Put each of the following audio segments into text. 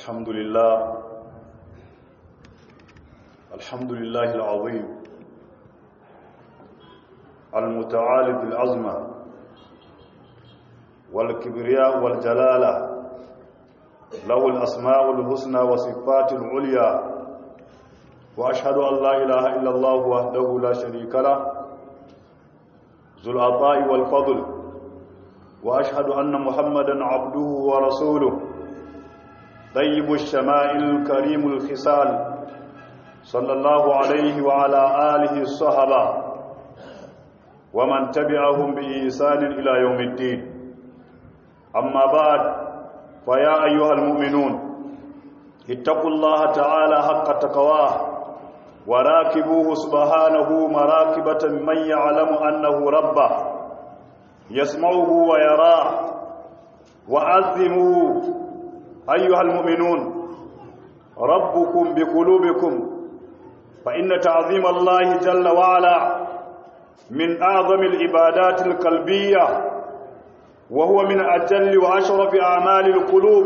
الحمد لله الحمد لله العظيم المتعالي بالعظمة والكبرياء والجلالة له الأسماء الحسنى وصفات العليا وأشهد أن لا إله إلا الله وحده لا شريك له ذو العطاء والفضل وأشهد أن محمدا عبده ورسوله طيب الشمائل الكريم الخصال صلى الله عليه وعلى آله الصحبة ومن تبعهم بإحسان إلى يوم الدين أما بعد فيا أيها المؤمنون اتقوا الله تعالى حق تقواه وراكبوه سبحانه مراكبة من يعلم أنه ربه يسمعه ويراه وعظموا أيها المؤمنون ربكم بقلوبكم فإن تعظيم الله جل وعلا من أعظم العبادات القلبية وهو من أجل وأشرف أعمال القلوب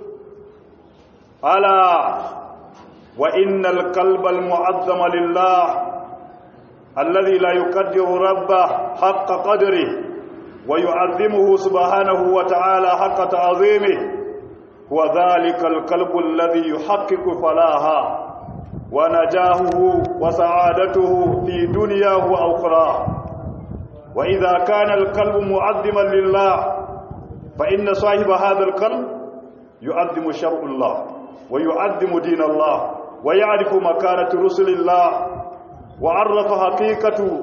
ألا وإن القلب المعظم لله الذي لا يقدر ربه حق قدره ويعظمه سبحانه وتعالى حق تعظيمه هو ذلك القلب الذي يحقق فلاها ونجاهه وسعادته في دنياه وأخراه وإذا كان القلب معظما لله فإن صاحب هذا القلب يعظم شرع الله ويعظم دين الله ويعرف مكانة رسل الله وعرف حقيقة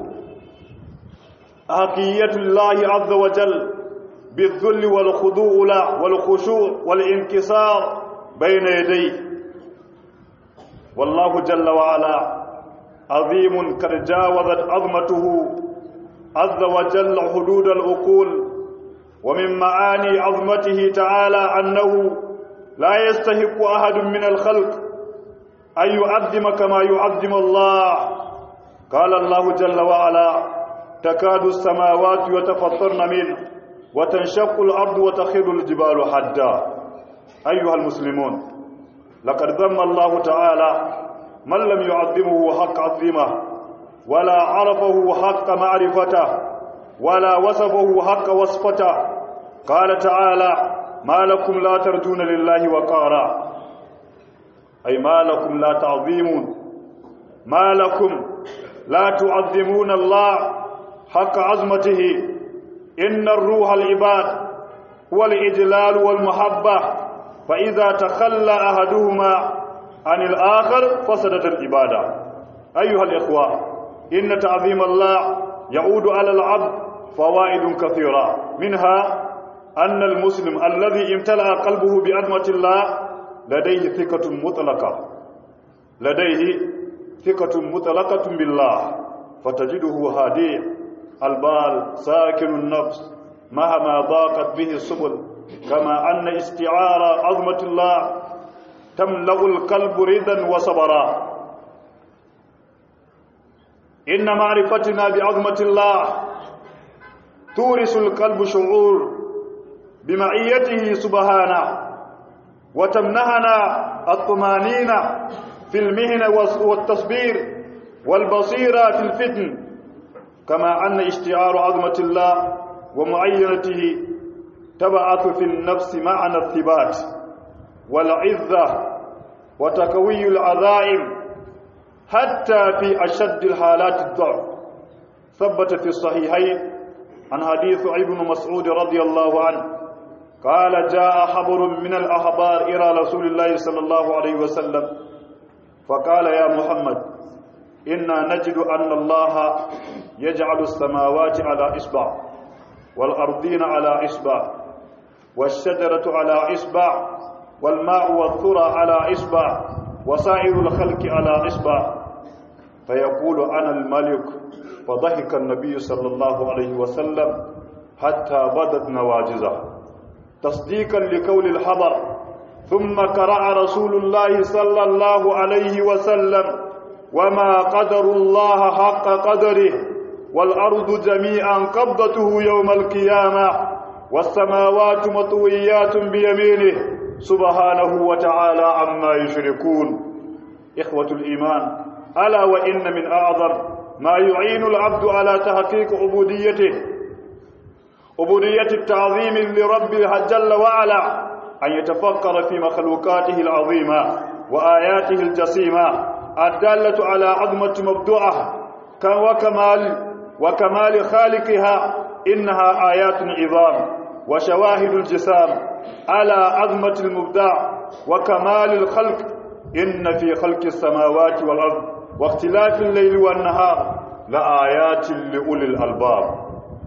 حقية الله عز وجل بالذل والخضوع له والخشوع والانكسار بين يديه والله جل وعلا عظيم قد جاوزت عظمته عز وجل حدود العقول ومن معاني عظمته تعالى أنه لا يستحق أحد من الخلق أن يعظم كما يعظم الله قال الله جل وعلا تكاد السماوات يتفطرن منه وتنشق الأرض وتخر الجبال حدا أيها المسلمون لقد ذم الله تعالى من لم يعظمه حق عظمه ولا عرفه حق معرفته ولا وصفه حق وصفته قال تعالى ما لكم لا ترجون لله وقارا أي ما لكم لا تعظيمون ما لكم لا تعظمون الله حق عظمته إن الروح العباد هو الإجلال والمحبة فإذا تخلى أحدهما عن الآخر فسدت العبادة أيها الإخوة إن تعظيم الله يعود على العبد فوائد كثيرة منها أن المسلم الذي امتلأ قلبه بعظمة الله لديه ثقة مطلقة لديه ثقة مطلقة بالله فتجده هادئ البال ساكن النفس مهما ضاقت به السبل كما أن استعار عظمة الله تملأ القلب رضا وصبرا إن معرفتنا بعظمة الله تورث القلب شعور بمعيته سبحانه وتمنحنا الطمانينة في المهنة والتصبير والبصيرة في الفتن كما أن اشتعار عظمة الله ومعينته تبعث في النفس معنى الثبات والعزة وتكوي العذائم حتى في أشد الحالات الضعف ثبت في الصحيحين عن حديث ابن مسعود رضي الله عنه قال جاء حبر من الأخبار إلى رسول الله صلى الله عليه وسلم فقال يا محمد إنا نجد أن الله يجعل السماوات على إصبع والأرضين على إصبع والشجرة على إصبع والماء والثرى على إصبع وسائر الخلق على إصبع فيقول أنا الملك فضحك النبي صلى الله عليه وسلم حتى بدت نواجزه تصديقا لقول الحبر ثم قرأ رسول الله صلى الله عليه وسلم وما قدر الله حق قدره والأرض جميعا قبضته يوم القيامة والسماوات مطويات بيمينه سبحانه وتعالى عما يشركون إخوة الإيمان ألا وإن من أعظم ما يعين العبد على تحقيق عبوديته عبودية التعظيم لربه جل وعلا أن يتفكر في مخلوقاته العظيمة وآياته الجسيمة الدالة على عظمة مبدوعه وكمال وكمال خالقها إنها آيات عظام وشواهد الجسام على عظمة المبدع وكمال الخلق إن في خلق السماوات والأرض واختلاف الليل والنهار لآيات لأولي الألباب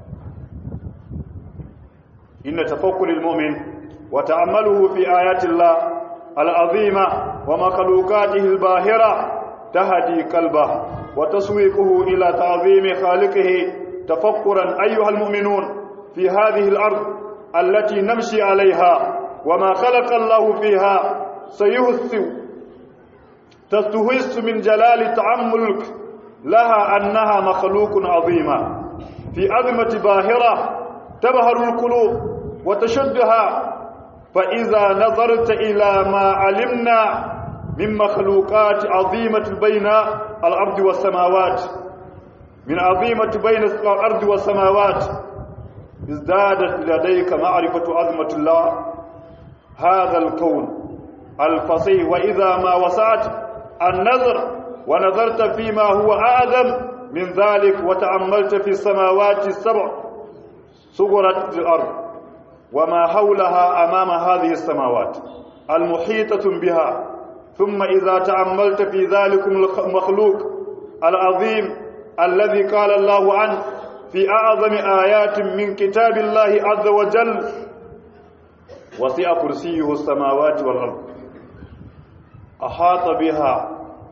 إن تفكر المؤمن وتأمله في آيات الله العظيمة ومخلوقاته الباهرة تهدي قلبه وتسويقه إلى تعظيم خالقه تفكرا أيها المؤمنون في هذه الأرض التي نمشي عليها وما خلق الله فيها سيهث تستهس من جلال تعملك لها أنها مخلوق عظيمة في عظمة باهرة تبهر القلوب وتشدها فإذا نظرت إلى ما علمنا من مخلوقات عظيمة بين الأرض والسماوات من عظيمة بين الأرض والسماوات ازدادت لديك معرفة عظمة الله هذا الكون الفصيح وإذا ما وسعت النظر ونظرت فيما هو أعظم من ذلك وتأملت في السماوات السبع صغرت الأرض وما حولها أمام هذه السماوات المحيطة بها ثم إذا تأملت في ذلك المخلوق العظيم الذي قال الله عنه في أعظم آيات من كتاب الله عز وجل وسع كرسيه السماوات والأرض أحاط بها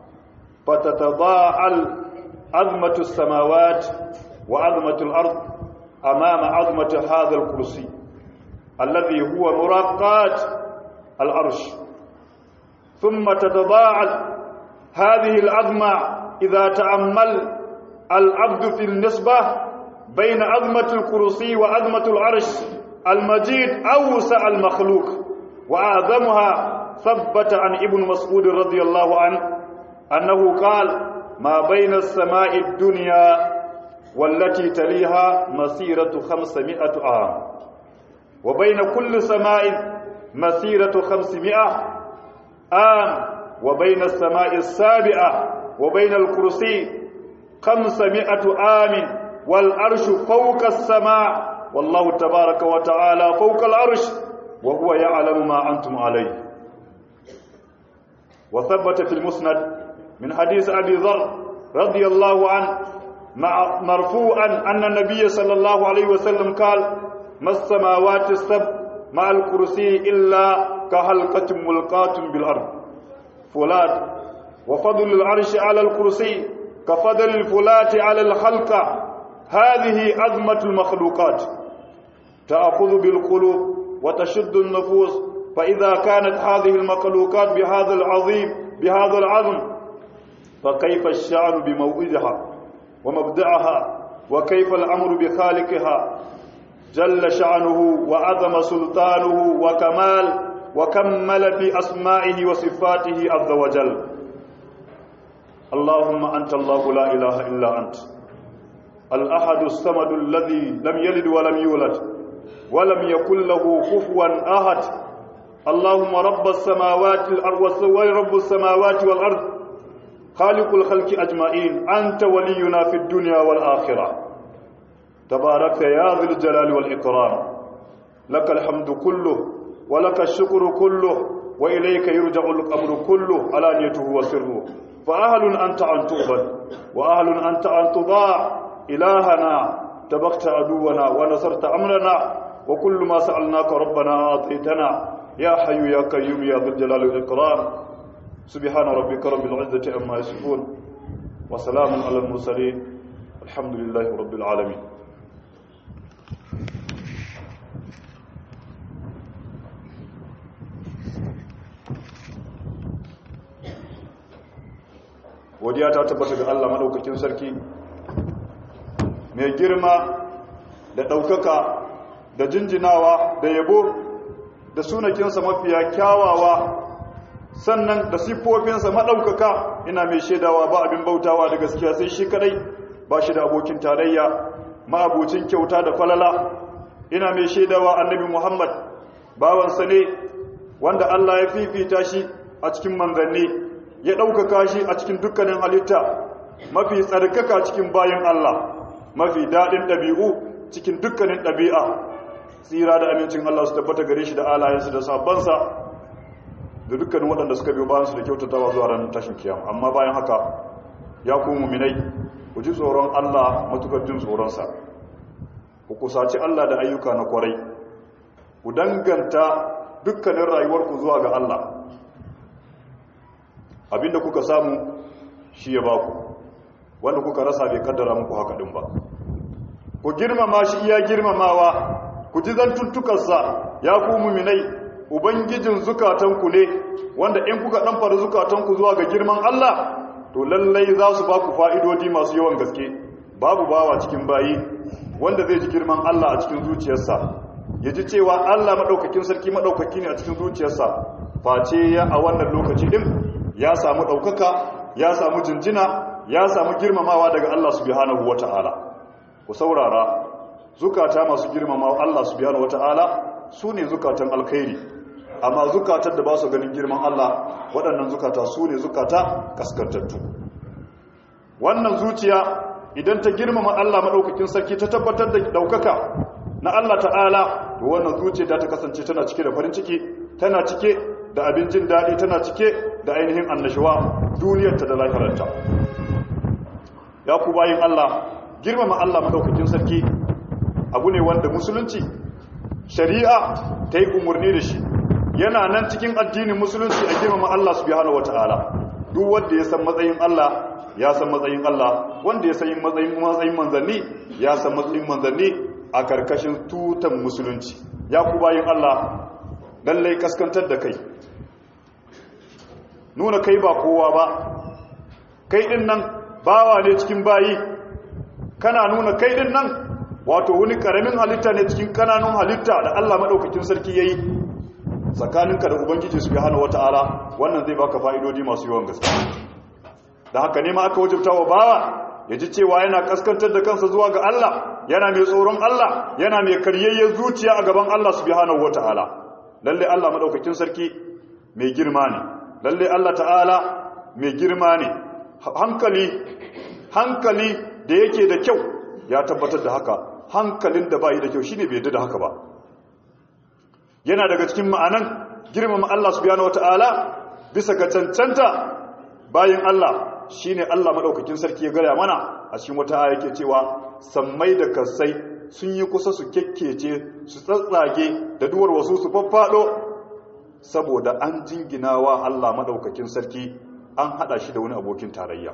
فتتضاءل عظمة السماوات وعظمة الأرض أمام عظمة هذا الكرسي الذي هو مراقات العرش ثم تتضاعف هذه العظمة إذا تأمل العبد في النسبة بين عظمة الكرسي وعظمة العرش المجيد أوسع المخلوق وأعظمها ثبت عن ابن مسعود رضي الله عنه أنه قال ما بين السماء الدنيا والتي تليها مسيرة خمسمائة عام وبين كل سماء مسيرة خمسمائة عام وبين السماء السابعة وبين الكرسي خمسمائة عام والعرش فوق السماء والله تبارك وتعالى فوق العرش وهو يعلم ما أنتم عليه وثبت في المسند من حديث أبي ذر رضي الله عنه مع مرفوعا أن النبي صلى الله عليه وسلم قال ما السماوات السبع مع الكرسي إلا كحلقة ملقاة بالأرض فلات وفضل العرش على الكرسي كفضل الفلات على الخلقة هذه عظمة المخلوقات تأخذ بالقلوب وتشد النفوس فإذا كانت هذه المخلوقات بهذا العظيم بهذا العظم فكيف الشعر بموئدها ومبدعها وكيف الأمر بخالقها جل شعنه وعظم سلطانه وكمال وكمل في أسمائه وصفاته عز وجل اللهم أنت الله لا إله إلا أنت الأحد الصمد الذي لم يلد ولم يولد ولم يكن له كفوا أحد اللهم رب السماوات والأرض ورب السماوات والأرض خالق الخلق أجمعين أنت ولينا في الدنيا والآخرة تبارك يا ذي الجلال والإكرام لك الحمد كله ولك الشكر كله وإليك يرجع الأمر كله علانيته وسره فأهل أنت أن تؤبد وأهل أنت أن تضاع إلهنا تبقت عدونا ونصرت أمرنا وكل ما سألناك ربنا أعطيتنا يا حي يا قيوم يا ذو الجلال والإكرام سبحان ربك رب العزة عما يصفون وسلام على المرسلين الحمد لله رب العالمين godiya ta tabbata ga Allah madaukakin sarki mai girma da ɗaukaka da jinjinawa da yabo da sunakinsa mafiya kyawawa sannan da siffofinsa maɗaukaka ina mai shaidawa ba abin bautawa da gaskiya sai shi kadai ba shi da abokin tarayya ma'abucin kyauta da falala ina mai shaidawa annabi muhammad bawansa ne wanda allah ya fifita shi a cikin manzanni ya ɗaukaka shi a cikin dukkanin halitta mafi tsarkaka cikin bayan allah mafi daɗin ɗabi'u cikin dukkanin ɗabi'a tsira da amincin allah su tabbata gare shi da alayensu da sabansa da dukkanin waɗanda suka biyo bayansu da kyautatawa zuwa ranar tashin kiyama amma bayan haka ya ku muminai ku ji tsoron Allah matukar jin tsoronsa ku kusaci Allah da ayyuka na kwarai ku danganta dukkanin rayuwarku zuwa ga Allah abinda kuka samu shi ya baku wanda kuka rasa bai kaddara muku haka din ba ku girmama shi iya girmamawa ku ji zantuttukarsa ya ku muminai ubangijin zukatanku ne wanda in kuka dan fara zukatanku zuwa ga girman Allah to lallai za su ba ku fa'idodi masu yawan gaske babu bawa cikin bayi wanda zai ji girman Allah a cikin zuciyarsa ya ji cewa Allah maɗaukakin sarki maɗaukaki ne a cikin zuciyarsa face ya a wannan lokaci ɗin ya samu ɗaukaka ya samu jinjina ya samu girmamawa daga Allah subhanahu wa ta'ala ku saurara zukata masu girmamawa Allah subhanahu wa ta'ala su ne zukatan alkhairi amma zukatan da ba su ganin girman Allah waɗannan zukata su ne zukata kaskantattu wannan zuciya idan ta girmama Allah maɗaukakin sarki ta tabbatar da ɗaukaka na Allah ta'ala to wannan zuciya ta kasance tana cike da farin ciki tana cike da abin jin daɗi tana cike da ainihin annashuwa duniyarta da lahirarta ya ku bayin Allah girmama Allah maɗaukakin sarki abu ne wanda musulunci shari'a ta yi umarni da shi yana nan cikin addinin musulunci a girmama Allah subhanahu wataala duk wanda ya san matsayin Allah ya san matsayin Allah wanda ya san matsayin matsayin manzanni ya san matsayin manzanni a karkashin tutan musulunci ya ku bayin Allah lallai kaskantar da kai nuna kai ba kowa ba kai din nan bawa ne cikin bayi kana nuna kai din nan wato wani karamin halitta ne cikin kananun halitta da Allah madaukakin sarki yayi tsakaninka da ubangiji subhanahu wataala wannan zai baka fa'idodi masu yawan gaske da haka ne ma aka wajibta wa bawa ya ji cewa yana kaskantar da kansa zuwa ga Allah yana mai tsoron Allah yana mai karyayyen zuciya a gaban Allah subhanahu wataala lalle Allah madaukakin sarki mai girma ne lalle Allah ta'ala mai girma ne hankali hankali da yake da kyau ya tabbatar da haka hankalin da bai da kyau shine bai da haka ba yana daga cikin ma'anan girmama Allah subhanahu wataala bisa ga cancanta bayin Allah shine Allah madaukakin sarki ya gaya mana a cikin wata aya yake cewa sammai da kasai sun yi kusa su kekkece su tsatsage da duwar wasu su faffado saboda an jinginawa Allah madaukakin sarki an hada shi da wani abokin tarayya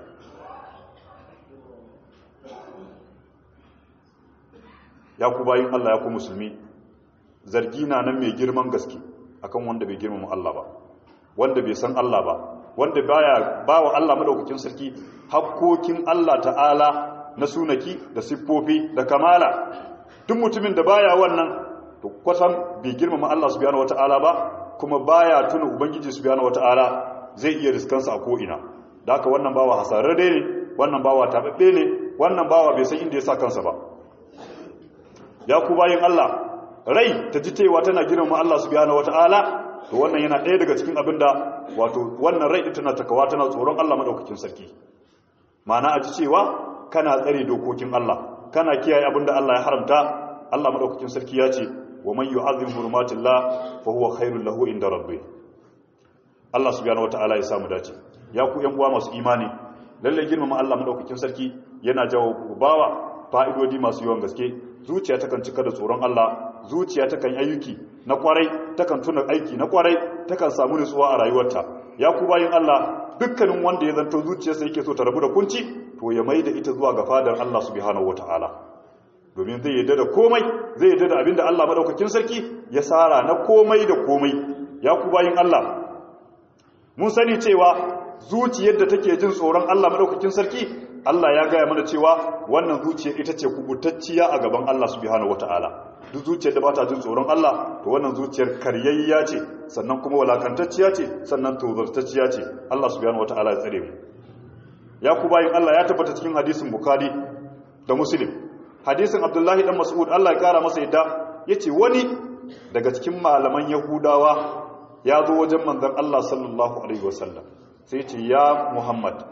ya ku bayin Allah ya ku musulmi zargi na nan mai girman gaske akan wanda bai girmama Allah ba wanda bai san Allah ba wanda baya bawa Allah madaukakin sarki hakkokin Allah ta'ala na sunaki da siffofi da kamala duk mutumin da baya wannan to kwatan bai girmama Allah subhanahu wata'ala ba kuma baya tuna ubangiji subhanahu wata'ala zai iya riskansa a ko ina da haka wannan bawa hasararre ne wannan bawa tababbe ne wannan bawa bai san inda ya sa kansa ba ya ku bayin Allah rai ta ji cewa tana girmama Allah subhanahu wata'ala to wannan yana ɗaya daga cikin abinda wato wannan rai din tana takawa tana tsoron Allah madaukakin sarki ma'ana a ji cewa kana tsare dokokin Allah kana kiyaye abinda Allah ya haramta Allah madaukakin sarki ya ce wa man yu'azzim hurumatillah fa huwa khairul lahu inda rabbih Allah subhanahu wata'ala ya samu dace ya ku yan uwa masu imani lalle girmama Allah madaukakin sarki yana jawo bawa fa'idodi masu yawan gaske zuciya takan cika da tsoron Allah zuciya takan ayyuki na kwarai takan tuna aiki na kwarai takan samu nutsuwa a rayuwarta ya ku bayin Allah dukkanin wanda ya zanto zuciyarsa yake so ta rabu da kunci to ya mai da ita zuwa ga fadar Allah subhanahu wataala domin zai yadda da komai zai yadda da abinda Allah madaukakin sarki ya sara na komai da komai ya ku bayin Allah mun sani cewa zuciyar da take jin tsoron Allah madaukakin sarki Allah ya gaya mana cewa wannan zuciyar ita ce kubutacciya a gaban Allah subhanahu wataala duk zuciyar da ba ta jin tsoron Allah to wannan zuciyar karyayya ce sannan kuma walakantacciya ce sannan tozartacciya ce Allah subhanahu wataala ya tsare mu ya ku bayin Allah ya tabbata cikin hadisin Bukhari da Muslim hadisin Abdullahi dan Mas'ud Allah ya kara masa yadda yace wani daga cikin malaman Yahudawa ya zo wajen manzon Allah sallallahu alaihi wasallam sai ce ya Muhammad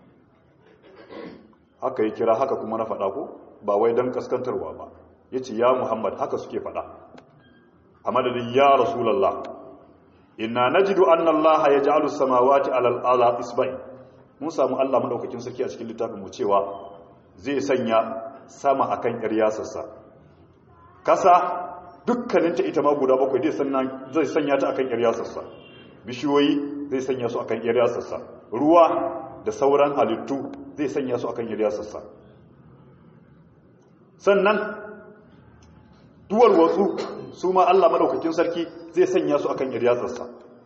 haka ya kira haka kuma na faɗa ko ba wai don kaskantarwa ba ya ce ya Muhammad haka suke faɗa a madadin ya Rasulallah inna najidu anna Allah ya ja'alu samawati alal ala isba'i mun samu Allah madaukakin sarki a cikin littafin mu cewa zai sanya sama akan yar yasarsa kasa dukkaninta ita ma guda bakwai zai sanya ta akan yar yasarsa bishiyoyi zai sanya su akan yar yasarsa ruwa da sauran halittu zai sanya su akan yar yasarsa sannan duwar wasu su ma Allah madaukakin sarki zai sanya su akan yar yasarsa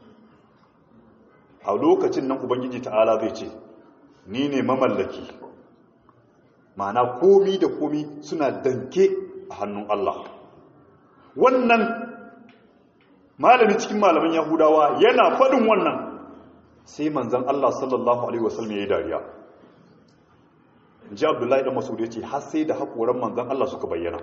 a lokacin nan ubangiji ta'ala zai ce ni ne mamallaki ma'ana komi da komi suna danke a hannun Allah wannan malami cikin malaman yahudawa yana faɗin wannan sai manzan Allah sallallahu alaihi wasallam ya yi dariya ji abdullahi da masud ya ce har sai da haƙoran manzan Allah suka bayyana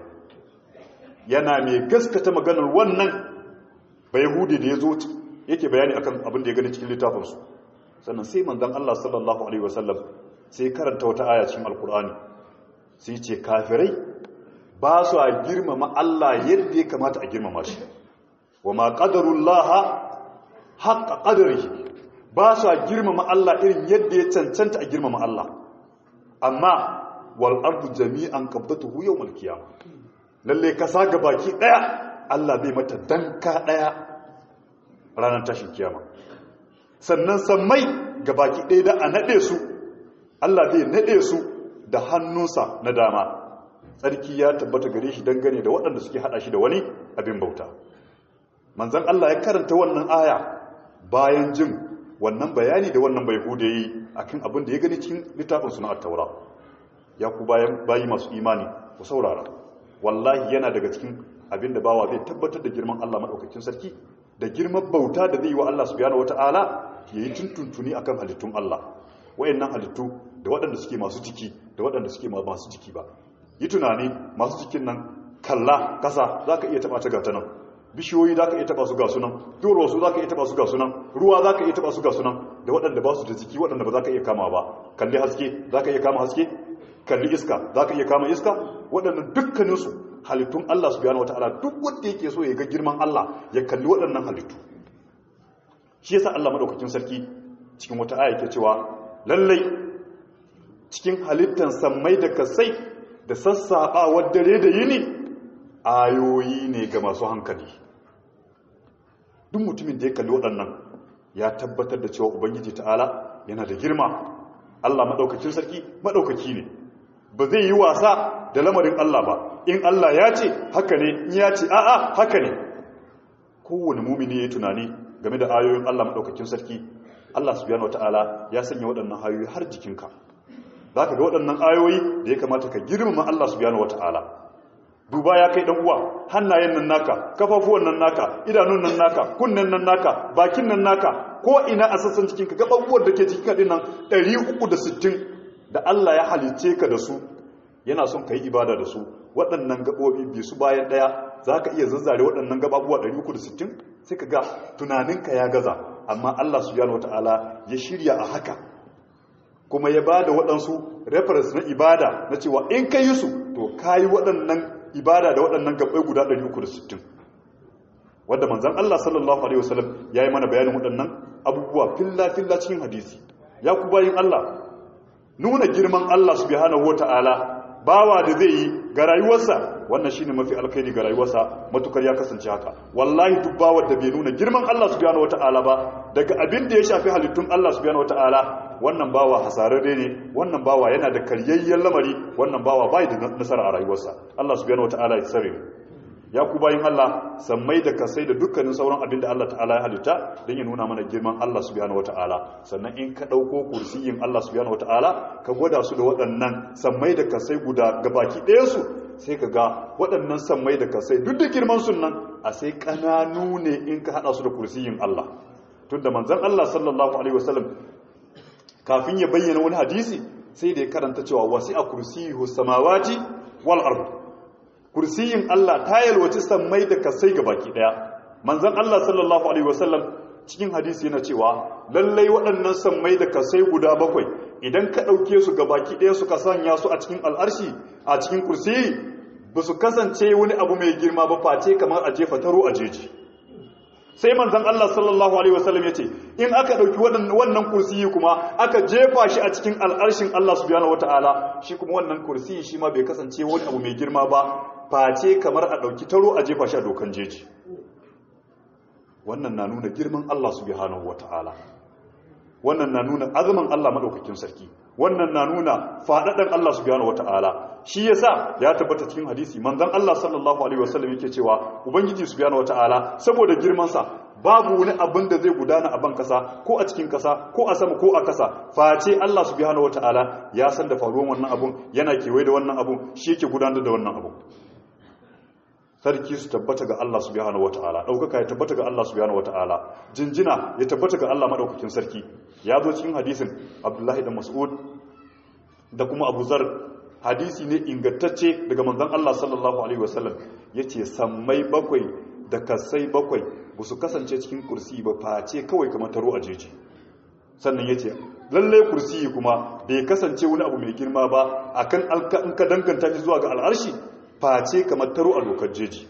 yana mai gaskata maganar wannan ba yahudi da ya zo yake bayani akan abin da ya gani cikin littafinsu sannan sai manzan Allah sallallahu alaihi wasallam sai karanta wata aya cikin alkur'ani sai ce kafirai ba su a girmama Allah yadda ya kamata a girmama shi wa ma qadarullaha haqqa qadarihi ba su a girmama Allah irin yadda ya cancanta a girmama Allah amma wal ardu jami'an qabdatuhu yawmal qiyamah lalle kasa ga baki daya Allah bai mata danka daya ranar tashin kiyama sannan sammai ga baki daya da a nade su Allah zai nade su da hannunsa na dama tsarki ya tabbata gare shi dangane da waɗanda suke hada shi da wani abin bauta manzan Allah ya karanta wannan aya bayan jin wannan bayani da wannan bai hude yi akan abin da ya gani cikin littafin suna taura ya ku bayan bayi masu imani ku saurara wallahi yana daga cikin abin da bawa zai tabbatar da girman Allah madaukakin sarki da girman bauta da zai yi wa Allah subhanahu wataala yayi tuntuntuni akan halittun Allah wayannan halittu da waɗanda suke masu jiki da waɗanda suke masu jiki ba yi tunani masu jikin nan kalla kasa za ka iya taba ta gata nan bishiyoyi za ka iya taba su ga sunan doro su za ka iya taba su ga sunan ruwa za ka iya taba su ga sunan da waɗanda ba su da jiki waɗanda ba za ka iya kama ba kalli haske za ka iya kama haske kalli iska za ka iya kama iska waɗannan dukkaninsu halittun Allah su biyana wata'ala duk wanda yake so ya ga girman Allah ya kalli waɗannan halittu shi yasa Allah madaukakin sarki cikin wata aya ke cewa lallai cikin halittan sammai da kasai da sassaɓawar dare da yini ayoyi ne ga masu hankali duk mutumin da ya kalli waɗannan ya tabbatar da cewa ubangiji ta'ala yana da girma allah maɗaukacin sarki maɗaukaki ne ba zai yi wasa da lamarin allah ba in allah ya ce haka ne in ya ce a'a haka ne kowane mumini ya yi tunani game da ayoyin allah maɗaukacin sarki allah subhanahu wata'ala ya sanya waɗannan ayoyi har jikinka za ka ga waɗannan ayoyi da ya kamata ka girmama Allah subhanahu wata'ala duba ya kai uwa hannayen nan naka kafafuwan nan naka idanun nan naka kunnen nan naka bakin nan naka ko ina a sassan cikinka gaɓaɓuwar da ke cikin kaɗin nan 360 da Allah ya halice ka da su yana son ka yi ibada da su waɗannan gaɓoɓi bi su bayan ɗaya za ka iya zazzare waɗannan gaɓaɓuwa 360 sai ka ga tunaninka ya gaza amma Allah subhanahu wata'ala ya shirya a haka kuma ya ba da waɗansu reference na ibada na cewa in ka yi su to ka yi waɗannan ibada da waɗannan gabai guda 360 wadda manzan Allah sallallahu Alaihi wasallam ya yi mana bayanin waɗannan abubuwa filla-filla cikin hadisi ya ku bayin Allah nuna girman Allah subhanahu wata'ala bawa da zai yi ga rayuwarsa wannan shine mafi alkhairi ga rayuwarsa matukar ya kasance haka wallahi duk bawar da bai nuna girman Allah subhanahu wata'ala ba daga abin da ya shafi halittun Allah subhanahu wata'ala wannan bawa hasararre ne wannan bawa yana da karyayyen lamari wannan bawa bai da nasara a rayuwarsa Allah subhanahu wata'ala ya tsare ya ku bayin Allah sammai da kasai da dukkanin sauran abin da Allah ta'ala ya halitta don ya nuna mana girman Allah subhanahu wata'ala sannan in ka ɗauko kursiyin Allah subhanahu wata'ala ka gwada su da waɗannan sammai da kasai guda gabaki ɗaya su sai ka ga waɗannan sammai da kasai duk da girman sun nan a sai ƙananu ne in ka haɗa su da kursiyin Allah tunda manzon Allah sallallahu alaihi wasallam kafin ya bayyana wani hadisi sai da ya karanta cewa wasi'a kursiyuhu samawati wal ardh kursiyin Allah ta yalwaci sammai da kasai ga baki daya manzon Allah sallallahu alaihi wasallam cikin hadisi yana cewa lallai waɗannan sammai da kasai guda bakwai idan ka ɗauke su ga baki daya suka sanya su a cikin al'arshi a cikin kursiyi ba su kasance wani abu mai girma ba face kamar a jefa taro a jeji sai manzon Allah sallallahu alaihi wasallam yace in aka dauki wannan kursiyi kuma aka jefa shi a cikin al'arshin Allah subhanahu wataala shi kuma wannan kursiyi shi ma bai kasance wani abu mai girma ba face kamar a dauki taro a jefa shi a dokan jeji wannan na nuna girman Allah subhanahu wataala wannan na nuna azumin Allah madaukakin sarki wannan na nuna fadadan Allah subhanahu wataala shi yasa ya tabbata cikin hadisi manzon Allah sallallahu alaihi wasallam yake cewa ubangiji subhanahu wataala saboda girman sa babu wani abin da zai gudana a ban kasa ko a cikin kasa ko a sama ko a kasa face Allah subhanahu wataala ya san da faruwan wannan abun yana kewaye da wannan abun shi yake gudanar da wannan abun sarki su tabbata ga Allah subhanahu wataala daukaka ya tabbata ga Allah subhanahu wataala jinjina ya tabbata ga Allah madaukakin sarki ya zo cikin hadisin Abdullahi da Mas'ud da kuma Abu Zar hadisi ne ingantacce daga manzon Allah sallallahu alaihi wasallam yace sammai bakwai da kasai bakwai ba su kasance cikin kursi ba face kawai kamar taro a jeji sannan yace lalle kursi kuma bai kasance wani abu mai girma ba akan alka in ka danganta shi zuwa ga al'arshi face kamar taro a dokar jeji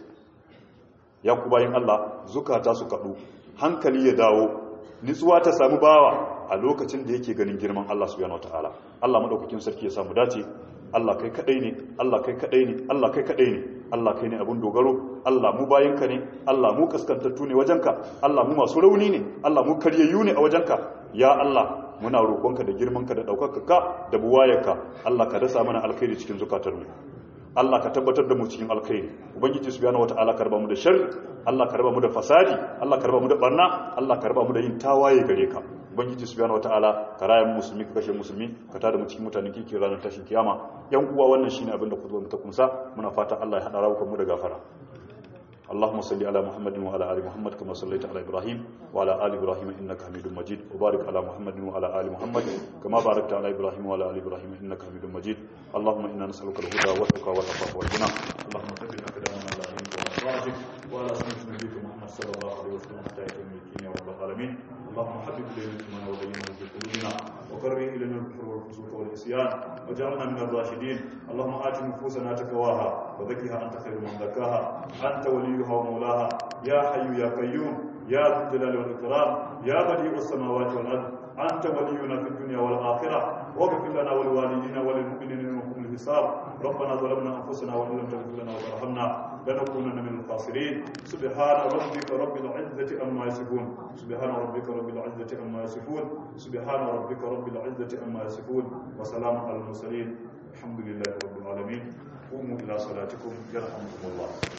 ya ku bayan Allah zukata su kadu hankali ya dawo nitsuwa ta samu bawa a lokacin da yake ganin girman Allah subhanahu wataala Allah madaukakin sarki ya samu dace Allah kai kadai ne Allah kai kadai ne Allah kai kadai ne Allah kai ne abun dogaro Allah mu bayanka ne Allah mu kaskantattu ne wajenka Allah mu masu rauni ne Allah mu karyayyu ne a wajenka ya Allah muna roƙonka da girmanka da ɗaukakarka da buwayarka Allah ka dasa mana alkhairi cikin zukatarmu Allah ka tabbatar da mu cikin alkhairi ubangiji subhanahu wataala ka raba mu da sharri Allah ka raba mu da fasadi Allah ka raba mu da barna Allah ka raba mu da yin tawaye gare ka ubangiji subhanahu wataala ka raya mu musulmi ka kashe musulmi ka tada mu cikin mutanen kike ranar tashin kiyama yan uwa wannan shine abin da ku zo mu ta kumsa muna fata Allah ya hada rawukan mu da gafara اللهم صل على محمد وعلى ال محمد كما صليت على ابراهيم وعلى ال ابراهيم انك حميد مجيد وبارك على محمد وعلى ال محمد كما باركت على ابراهيم وعلى ال ابراهيم انك حميد مجيد اللهم انا نسالك الهدى والتقى والعفاف والغنى اللهم ثبت اقدامنا على دينك ومرضاتك وعلى سنه نبيك محمد صلى الله عليه وسلم حتى يتم الدين يا رب العالمين اللهم حبب الينا الايمان وزينه في قلوبنا وكره الينا الكفر والفسوق والعصيان وجعلنا من الراشدين اللهم ات نفوسنا تقواها وزكها انت خير من زكاها انت وليها ومولاها يا حي يا قيوم يا ذا الجلال والاكرام يا بديع السماوات والارض انت ولينا في الدنيا والاخره واغفر لنا ولوالدينا وللمؤمنين يوم الحساب ربنا ظلمنا انفسنا وان لم تغفر لنا وترحمنا لنكونن من الخاسرين سبحان ربك رب العزه عما يصفون سبحان ربك رب العزه عما يصفون سبحان ربك رب العزه عما يصفون وسلام على المرسلين الحمد لله رب العالمين قوموا الى صلاتكم يرحمكم الله